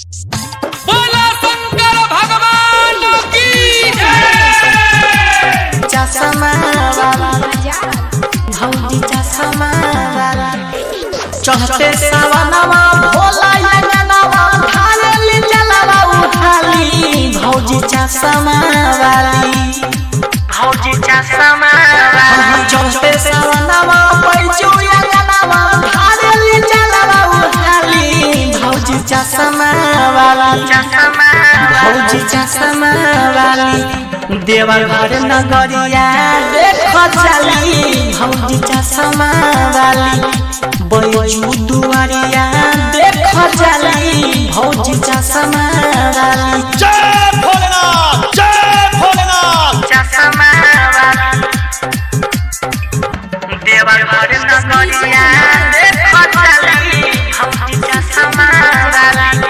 बोला शंकर भगवान की जय चश्मा वाला भौजी चश्मा वाला चढ़ते सवनवा भोला यंगनवा ढालेली जलवा उठाली भौजी चश्मा वाली भौजी चश्मा वाली चढ़ते सवनवा पैचू यंगनवा ढालेली जलवा उठाली भौजी चश्मा वाली भौजी चश्मा वाली देवघर नगरिया देख चली भौजी चश्मा वाली बैजू दुआरिया देख चली भौजी चश्मा वाली जय भोलेनाथ जय भोलेनाथ देवघर नगरिया देख चली भौजी चश्मा वाली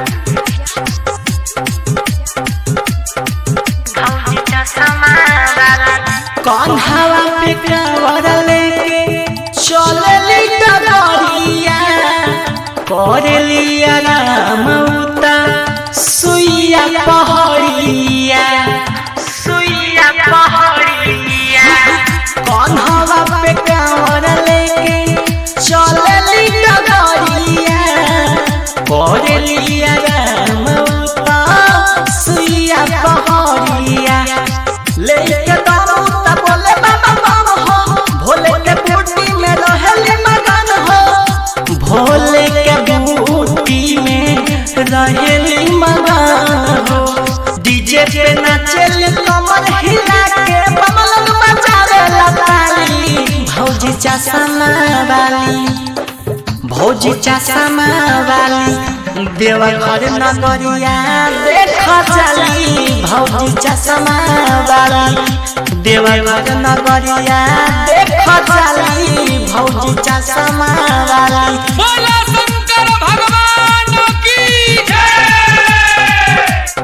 भौजी चश्मा वाली कन्हवा पे कावर लेके चलली डगरिया करलिया राम उता सुइया पहड़िया सुइया पहड़िया कन्हवा पे कावर लेके चलली डगरिया करलिया राम उता सुइया पहड़िया लेके दारू त बोले बाबा बाबा हो भोले के बूटी में रहेले मगन हो भोले के बूटी में रहेले मगन हो डीजे पे नाचेले कमर हिला के बमलन बजावे ताली भौजी चश्मा वाली भौजी चश्मा वाली देवघर नगरिया देख चली भौजी चश्मा वाली देवघर नगरिया देख चली भौजी चश्मा वाली बोला शंकर भगवान की जय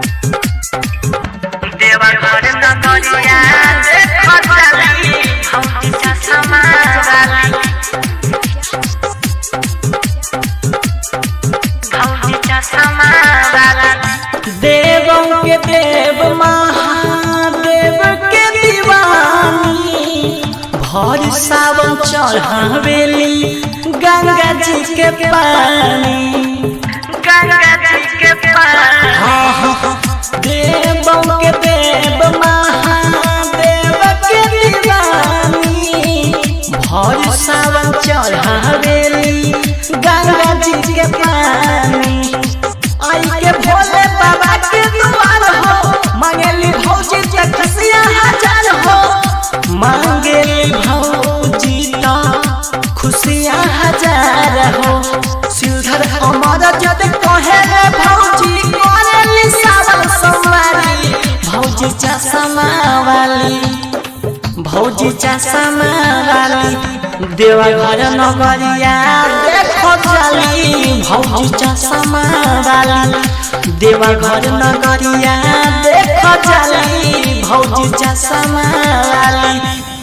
देवघर नगरिया देख चली भौजी चश्मा वाली भौजी चश्मा वाली देवों के देव महादेव के दीवानी भर सावन चढ़ावेली गंगा जी के पानी गंगा जी के पानी हाँ हाँ देवों के देव महादेव के दीवानी भर सावन चढ़ावेली गंगा जी के पानी आई के भोले बाबा के दुआर हो मांगेली भौजी के खसिया हजार हो मांगेली भौजी तो खुशियाँ हजार हो सिलधर अमर जद कहे रे भौजी करेली सावन सोमवारी भौजी चश्मा वाली भौजी चश्मा वाली देवघर नगरिया देखो चली भौजी चश्मा वाली देवघर नगरिया देखो चली भौजी चश्मा वाली